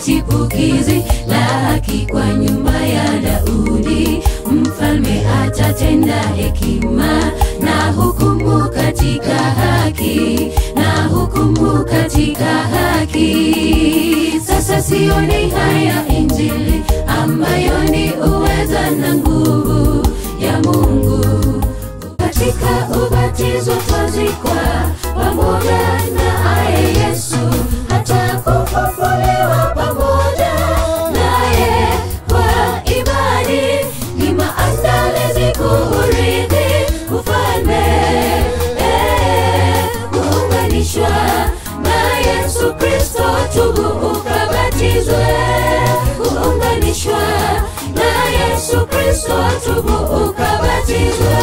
chipukizi la haki kwa nyumba ya Daudi. Mfalme atatenda hekima na hukumu katika haki, na hukumu katika haki. Sasa sioni haya Injili ambayo ni uweza na nguvu ya Mungu katika ubatizo twazikwa pamoja naye Yesu, hata kufufuliwa pamoja naye kwa imani. Ni maandalizi kuurithi ufalme, eh, kuunganishwa na Yesu Kristo. Tubu ukabatizwe, kuunganishwa na Yesu Kristo. Tubu ukabatizwe